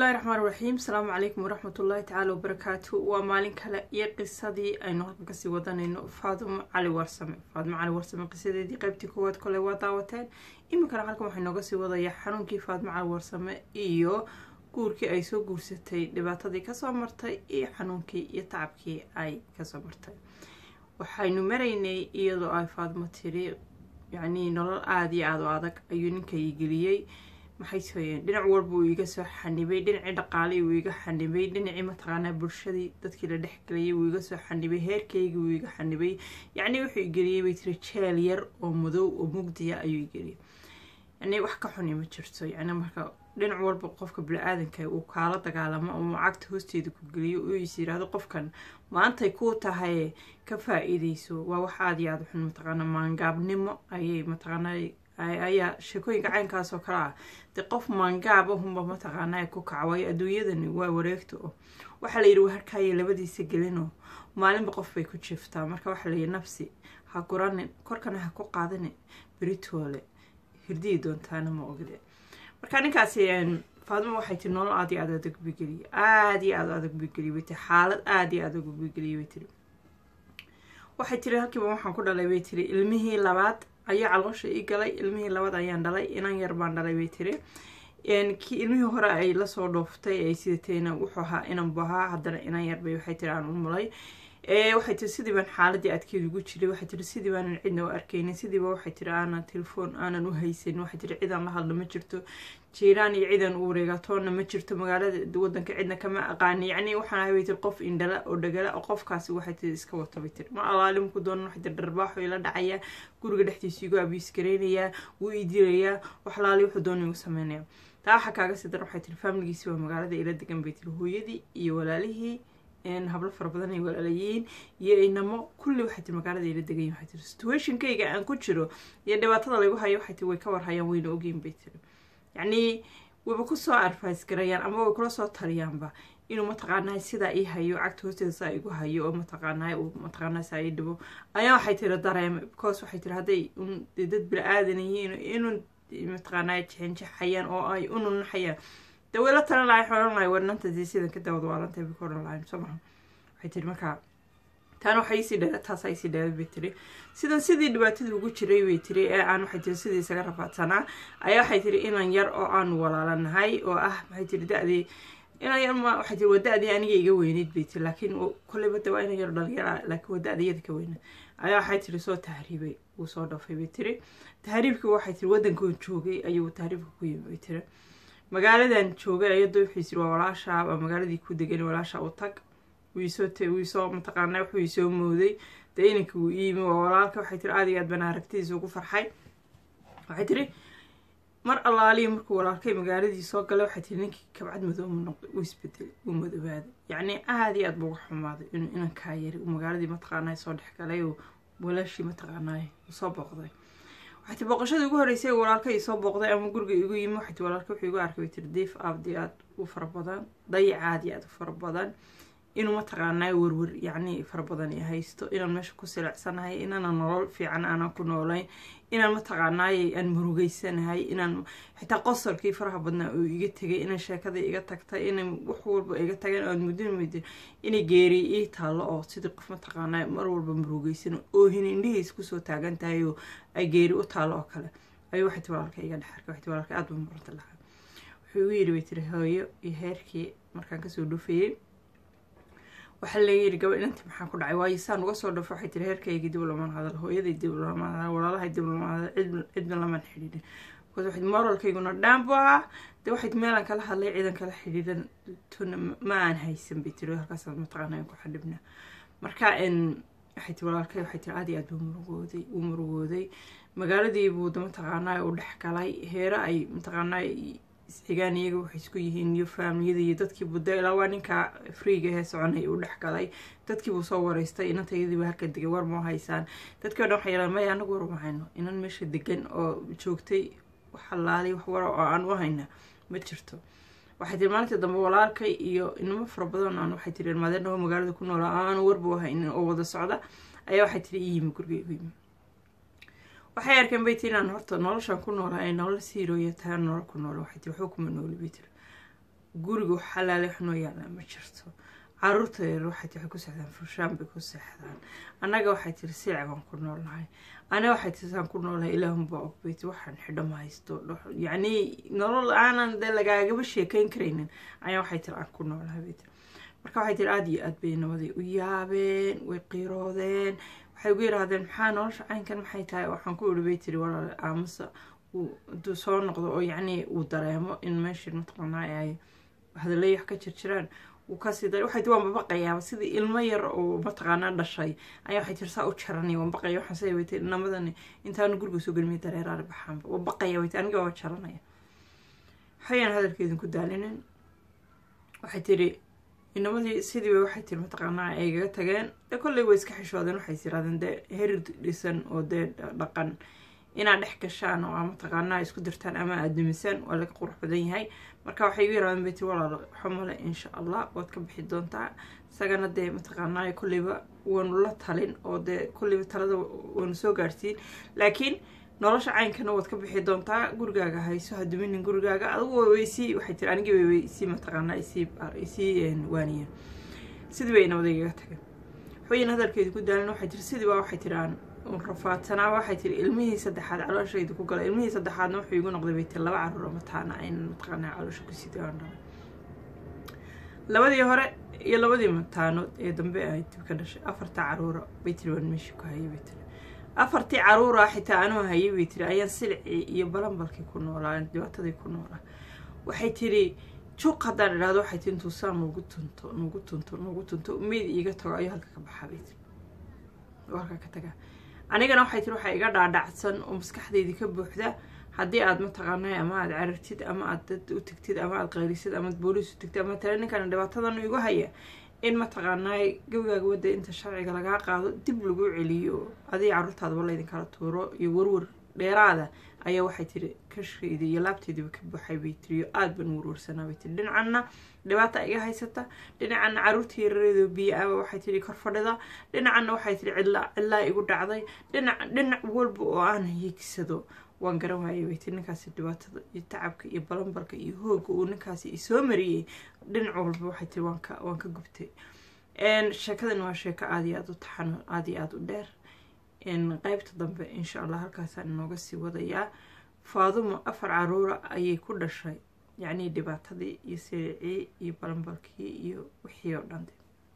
bismillahi raxmaan raxiim asalaamu calaykum waraxmat ullaahi tacaala wabarakaatu waa maalin kale iyo qisadii aynu halkan kasii wadanayno faadumo cali warsame faadumo cali warsame qisadeedii qeybtii koowaad kole waa daawateen iminkana halkan waxay nooga sii wadayaa xanuunkii faadumo cali warsame iyo guurkii ay soo guursatay dhibaatadii kasoo martay iyo xanuunkii iyo tacabkii ay kasoo martay waxaynu maraynay iyadoo ay faadumo tiri yacnii nolol aada iyo aada u adag ayuu ninkay geliyey maxay sooyeen dhinac walba uu iga soo xanibay dhinacii dhaqaalii uu iga xanibay dhinacii mataqaanaa bulshadii dadkii la dhexgelayay uu iga soo xanibay heerkaygii uu iga xanibay yacnii wuxuu igeliyey bay tiri jeel yar oo madow oo mugdiya ayuu igeliyey yacnii wax ka xuni ma jirto yacni marka dhinac walba qofka bini-aadanka uu kaala dagaalamo oo cagta hoosteeda ku geliyo uu is yiraahdo qofkan maantay kuu tahay ka faa-iideyso waa wax aada iyo aada xun mataqaana maangaabnimo ayay mataqaanaa ayaa sheekooyinka caynkaas oo kale ah dee qof maangaab ahunba mataqaanaa ku kacwayo adduunyadani waa wareegta oo waxaa layidhi harkaayo labadiisa gelinoo maalinba qof bay ku jiftaa marka waxaa layidhi nafsi ha guranin korkana ha ku qaadanin beritoole hirdiyi doontaana ma ogde marka ninkaasi faadimo waxay tiri nolol aada iyo aada adag bigeliye aada iyo aada adag bigeliye bay tiri xaalad aada iyo adag bigeliye bay tiri waxay tiri halkiiba waxaan ku dhalay bay tiri ilmihii labaad ayaa caloosha ii galay ilmihii labaad ayaan dhalay inan yar baan dhalay bay tiri kii ilmihii hore ay lasoo dhooftay ay sidatayna wuxuu ahaa inanbu ahaa haddana inan yarbay waxay tiri aan u mulay waxay tiri sidii baan xaaladii adkeed ugu jiray waxay tiri sidii baanan cidna u arkaynin sidiiba waxay tiri aanan telefoon aanan u haysanin waxay tiri cidaan la hadla ma jirto jiiraan iyo cidan u wareegatoonna ma jirto magaalada wadanka cidna kama aqaani yacni waxaan ahay bay tiri qof indhala oo dhagala oo qofkaasi waxay tiri iska wato bay tiri ma alaalim ku doonan waxay tiri dharbaaxo ila dhacaya guriga dhexdiisa igu abiis gareynayaa wuu ii dilayaa wax laali wuxuu doona igu sameynaya taa waxaa kaaga sii daran waxay tiri faamiligiisi waa magaalada ila degan bay tiri hooyadii iyo walaalihii hablo fara badan ay walaalayihiin iyo inamo kulli waxay tiri magaalada ila degayin waxay tiri situationkayga aan ku jiro iyo dhibaatada lagu hayo waxay tiri way ka warhayaan wayna ogeyn bay tiri yacnii wayba kusoo advice garayaan ama way kula soo taliyaanba inuu mataqaanaa sidaa ii hayo cagta hoosteeda saa igu hayo oo mataqaanaa uu mataqaanaa saa ii dhibo ayaa waxay tiri dareemay because waxay tiri hadday dad bila-aadan yihiin inuu mataqaanaa jexenjexayaan oo ay u nunaxayaan dee wayla talan lahay xoran lahay warnantadii sidan ka dawad waalantahay bay ka odhan lahayn soo maha waxay tiri markaa taana waxay isii dheera taasa isii dheerad bay tiri sidan sidii dhibaatadii ugu jiray bay tiri ee aan waxay tiri sidii isaga rafaadsanaa ayaa waxay tiri inan yar oo aanu walaalanahay oo ah maxay tiri da-dii inan yar ma waxay tiri waa da-dii aniga iga weyneyd bay tiri laakiin kolleyba de waa inan yar dhalinyara laakiin waa da-da iyada ka weyneyd ayaa waxay tiri soo tahriibay wuu soo dhafay bay tiri tahriibkii waxay tiri waddankoon joogay ayuu tahriibka ku yimi bay tiri magaaladan joogay ayadoo wuxuu yisiri waa walaashaa waa magaaladii ku degan walaasha u tag wiisoo wiisoo mataqaanaa wuxuu isoo mooday dee inanka wuu iimi waa walaalka waxay tiri aada iyo aad baan aragtidiisa ugu farxay waxay tiri mar allaaliya markuu walaalkay magaaladii soo galay waxay tiri ninkii kabcad madoomu noqday uu isbedelay uu madobaaday yacnii aada iyo aad buu uga xumaaday inuu inankaa yari uu magaaladii mataqaanaa soo dhex galay oo walaashii mataqaanaa soo booqday waxay tiri booqashadii ugu horreysay walaalka ii soo booqday ama guriga igu yimi waxay tiri walaalka wuxuu igu arkay bay tiri diif aada iyo aad u fara badan dayac aada iyo aad u fara badan inuu mataqaanaa werwer yacni fara badan i haysto inaan meesha ku sileecsanahay inaana nolol fiican aanan ku noolayn inaan mataqaanaay aan murugeysanahay inaan xitaa qosolkii faraha badnaa oo iga tegay inaan sheekadii iga tagtay inay wax walba iga tageen aan muddin muddin inay geeriy ii taallo oo sidii qof mataqaanaa mar walba murugeysan oohin indhihiis kusoo taagan tahay oo ay geeri u taallo oo kale ayuu waxay ti walaalka iga dhex arkay waxay ti walaalka aada buu muranta lahaa wuxuu igu yidhi bay tiri hooyo iyo heerkii markaan kasoo dhufayey waxaa layidhi gaba inanti maxaa ku dhacay waayo saan uga soo dhafo waxay tiri heerkaygii dib lamaan hadal hooyaday dib lamaan hadal walaalahay dib lamaan hadal cidna lamaan xidhiidhin bcause waxay moralkayguna dhaan bu ahaa dee waxay meelaan kala hadlay ciidan kala xidhiidhan tuna ma aan haysan bay tiri halkaasaad mataqaana ku xadhibna marka waxay tiri walaalkay waxay tiri aada iyo aad buu murugooday wuu murugooday magaaladii buu da mataqaanaa u dhex galay heere ay mataqaanaa isxigaan iyaga waxay isku yihiin iyo faamiliyada iyo dadkii buda ilaa waa ninkaa freega hee soconay u dhex galay dadkii buu soo wareystay inantayadiiba halka degay war moo haysaan dadkii o dhan waxay yidhahan maya anagu war uma hayno inan meesha degan oo joogtay waxalaali wax wara oo aan u hayna ma jirto waxay tiri maalinta dambe walaalkay iyo inamo fara badan aan waxay tiri maadeenaho magaalada ku noolaa aanu warba u haynin oo wada socda ayaa waxay tiri i yimi guriga igu yimi waxay arkeen bay tiri inaan horta noloshaan ku noolahay nolol siirooya tahay nolol ku nool waxay tiri waxba kuma nooli bay tiri guriga xalaale wax noo yaalaa ma jirto caruurta yar waxay waxay ku seexdaan furshaan bay ku seexdaan annaga waxay tiri siica baan ku noolnahay aniga waxay tiri saan ku noolahay ilaahunbaa ogbeyti waxaan xidho ma haysto yacni nolol aanan dee lagaagaba sheekayn karaynin ayaa waxay tiri aan ku noolahay bay tiri marka waxay tiri aada iyo aad bay nabaday u yaabeen way qiiroodeen waxay ugu yiraahdeen maxaa nolosha caynkan maxay tahay waxaan ku iri bay tiri walaal aamusa haduu soo noqdo oo yacni uu dareemo in meeshii mataqaanaa ay hadalay wax ka jirjiraan wuu kasii daray waxay tiri waan babaqayaaba sidii ilmo yar oo mataqaanaa dhashay ayaa waxay tiri saa u jaranay waan baqaya waxaan say waytay namadani intaanu guriga soo gelmay dareeraari baxaanba waan baqaya waytay aniga waa jaranaya waxayaan hadalkeedin ku daalinin waxay tiri inamadii sidiiba waxay tiri mataqaanaa ay igaga tageen dee kolley way iska xishoodeen waxay tirahdeen dee herid dhisan oo dee dhaqan inaad dhex gashaan oo mataqaanaa isku dirtaan ama aada dumisaan waa laga qurux badan yahay marka waxay igu yirahdeen bay tiri walaal xumale insha allah waad ka bixi doontaa isagana dee mataqaanaa kolleyba waanu la talin oo dee kolleyba talada waanu soo gaadhsiin laakiin nolosha caynkana waad ka bixi doontaa gurigaaga hayso ha duminin gurigaaga adigu waysii waxay tiri anigii way waysii mataqaanaa isii isii waaniyeen sidii bay nabada igaga tageen waxweyn hadalkeedi ku daalin waxay tiri sidii baa waxay tiri aan rafaadsanaa waxay tiri ilmihii saddexaad calooshayda ku gala ilmihii saddexaadna wuxuu igu noqday bay tiri laba caruur oo mataana ayna mataqaanaa caloosha ku sii daan dhalay labadii hore iyo labadii mataanood ee dambe ay dib ka dhashay afarta caruura bay tiri waan meeshii ku hayay bay tiri afartii caruura xitaa anuu hayay bay tiri ayaan silicii iyo balanbalkii ku noolaa dhibaatadii ku noolaa waxay tiri juuq haddaan idhahdo waxay tiri intuu saa nugu tunto nugu tunto nugu tunto meyd iiga tago ayuu halka ka baxaa bay tiri halka ka tagaa anigana waxay tiri waxaa iga dhaadhacsan oo maskaxdeydii ka buuxda haddii aad mataqaanay ama aad carartid ama aad dad u tagtid ama aad qayrisid ama aad booliis u tagtid ama tale ninkana dhibaatadan igu haya in mataqaanaay gabigaaga wadda inta sharciga lagaa qaado dib lagu celiyo adii caruurtaadaba laydinkala tuuro iyo warwar dheeraada ayaa waxay tiri kashkayda iyo laabteediiba ka buuxay bay tiri oo aada ban warwarsanaa bay tiri dhinacanna dhibaata iga haysata dhinacanna caruurtii yarareedoo biyo aba waxay tiri kor fadhida dhinacanna waxay tiri cidlaa cidlaa igu dhacday dhinac dhinac walba oo aan hiigsado waan garan waayay bay tiri ninkaasi dhibaatada iyo tacabka iyo balanbalka iyo hooga uu ninkaasi isoo mariyey dhinac walba waxay tiri waan ka waan ka gubtay sheekadan waa sheeko aada iyo aada u taxano aada iyo aada u dheer qeybta dambe insha allah halkaasaan inooga sii wadayaa faadumo afar caruura ayay ku dhashay yacnii dhibaatadii iyo siricii iyo balanbalkii iyo wixii oo dhan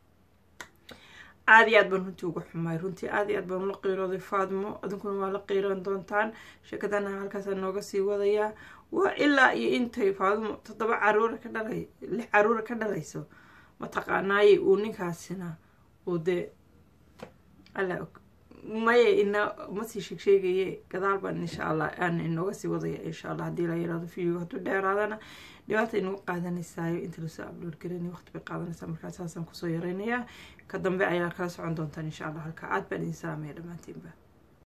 aada iyo aad baan runtii uga xumaay runtii aada iyo aad baan ula qiirooday faadmo adinkuna waa la qiiran doontaan sheekadana halkaasaan nooga sii wadayaa waa ilaa iyo intay faadmo toddoba caruura ka dhalay lix caruura ka dhalayso mataqaanaaye uu ninkaasina uu dee alla og maya ina masii sheegsheegaye gadaal baan insha allah aan inooga sii wadaya insha allah haddii la yirahdo video hadduu dheeraadana dhibaata inagu qaadanaysaayo inta lasoo upload garanay waqti bay qaadanaysaa markaa saasaan kusoo yareynayaa ka dambe ayaa kala socon doontaan insha allah halka aad baan idin salaamaya dhammaantiinba